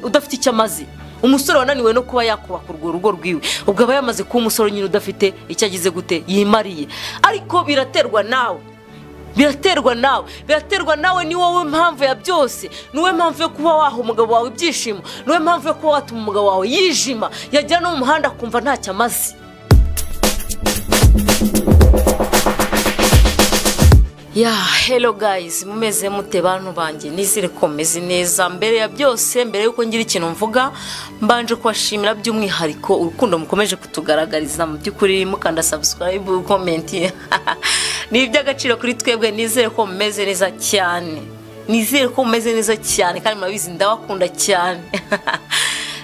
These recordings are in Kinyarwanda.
udafite icyo amaze umusore wananiwe no kuba yakubaka urwo rugo rwiwe ubwo aba yamaze kuba umusore nyine udafite icyo agize gute yimariye ariko biraterwa nawe biraterwa nawe biraterwa nawe ni wowe mpamvu ya byose ni wowe mpamvu yo kuba waha umugabo wawe ibyishimo ni wowe mpamvu yo kuba watuma umugabo wawe yijima yagera no mu muhanda akumva ntacyo amaze ya hero gayizi mumeze mute bantu banjye nizere ko mumeze neza mbere ya byose mbere y'uko ngira ikintu mvuga mbanje kubashimira by'umwihariko urukundo mukomeje kutugaragariza mu by'ukuri mukanda sabusikarayibu komenti ni iby'agaciro kuri twebwe nizere ko mumeze neza cyane nizere ko mumeze neza cyane kandi murabizi ndabakunda cyane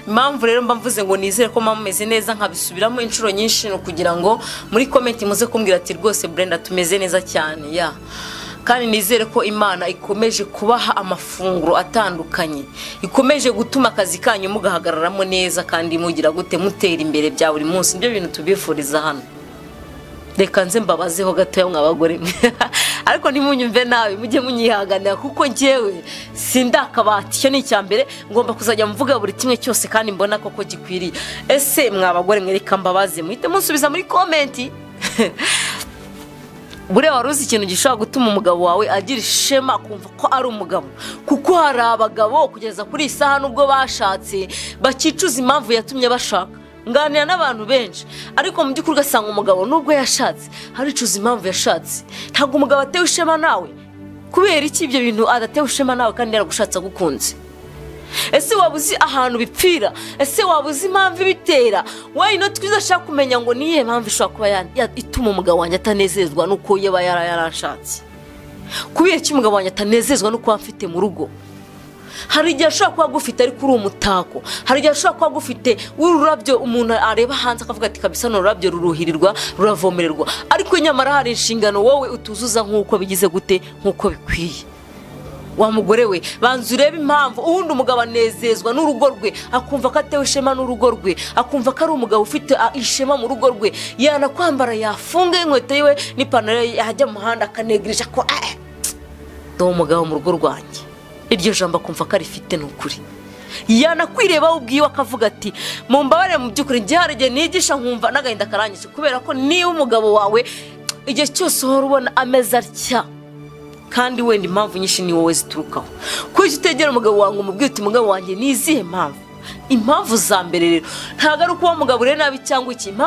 impamvu rero mba mvuze ngo nizere ko muba mumeze neza nkabisubiramo inshuro nyinshi ni ukugira ngo muri komenti muze kumbwira ati rwose burenda tumeze neza cyane ya kandi nizere ko imana ikomeje kubaha amafunguro atandukanye ikomeje gutuma akazi kanyu mugahagararamo neza kandi mugira gute mutera imbere bya buri munsi nibyo bintu tubifuriza hano reka nze mbabazeho gatoya mw'abagore ariko ntimunyumve nabi mujye munyihanganira kuko ngewe sindakabati icyo ni icya mbere ngomba kuzajya mvuga buri kimwe cyose kandi mbona koko gikwiriye ese mw'abagore mwereka mbabaze muhite musubiza muri komenti buriya wari uzi ikintu gishobora gutuma umugabo wawe agira ishema kumva ko ari umugabo kuko hari abagabo kugeza kuri iyi saha n'ubwo bashatse bakicuza impamvu yatumye bashaka nganira n'abantu benshi ariko mu by'ukuri ugasanga umugabo nubwo yashatse haricuza impamvu yashatse ntabwo umugabo atewe ishema nawe kubera iki ibyo bintu adatewe ishema nawe kandi yaragushatse agukunze ese waba uzi ahantu bipfira ese waba uzi impamvu ibitera wayino twiza ashaka kumenya ngo niyihe mpamvu ishobora kuba ya- ituma umugabo wanjye atanezezwa n'uko yaba yara- yarashatse kubera iki umugabo wanjye atanezezwa n'uko mfite mu rugo hari igihe ashobora kuba agufite ariko uri umutako hari igihe ashobora kuba agufite w'ururabyo umuntu areba hanze akavuga ati kabisa ni ururabyo ruruhirirwa ruravomererwa ariko nyamara hari inshingano wowe utuzuza nk'uko bigize gute nk'uko bikwiye wa mugore we banza urebe impamvu ubundi umugabo anezezwa n'urugo rwe akumva ko atewe ishema n'urugo rwe akumva ko ari umugabo ufite ah, ishema mu rugo rwe yanakwambara yafunga inkweto yiwe n'ipantaro ye yajya mu muhanda akanegereje ko eh, ndi umugabo mu rugo rwanjye iryo jambo akumva ko arifite ni ukuri yanakwirebaho ubwiwe akavuga ati mumbabarire mu by'ukuri njye hari igihe nigisha nkumva n'agahinda karangije kubera ko niba umugabo wawe igihe cyose uhora ubona ameze atya kandi wenda impamvu nyinshi ni wowe ziturukaho kuki utegera umugabo wawe ngo umubwire uti umugabo wanjye ni izihe mpamvu impamvu za mbere rero ntabwo ari ukuba umugabo ureba nabi cyangwa iki impamvu